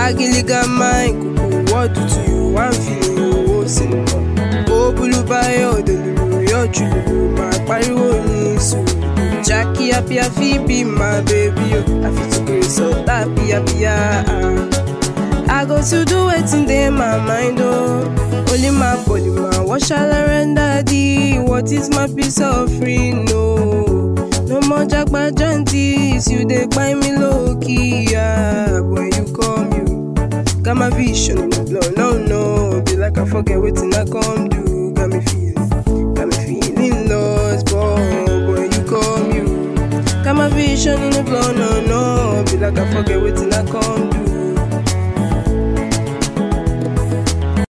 Agiliga mine, kuku, what do to you? I'm feeling you, oh, cinema. Oh, Bulubayo, Delulu, your true, my pariwo ni sùúrù. Jackie, happy, happy, be my baby, oh. I feel to grace, so happy, happy, ah. I go to do wetin dey my mind oh. Only my body man, what shall I render thee? What is my peace offering? No, no more jagba jantis, you dey buy me low key. Yeah. When you come, you got my vision in the blood. No, no, be like I forget wetin I come do. Got me feeling, got me feeling lost, but when you come, you got my vision in the blood. No, no, be like I forget wetin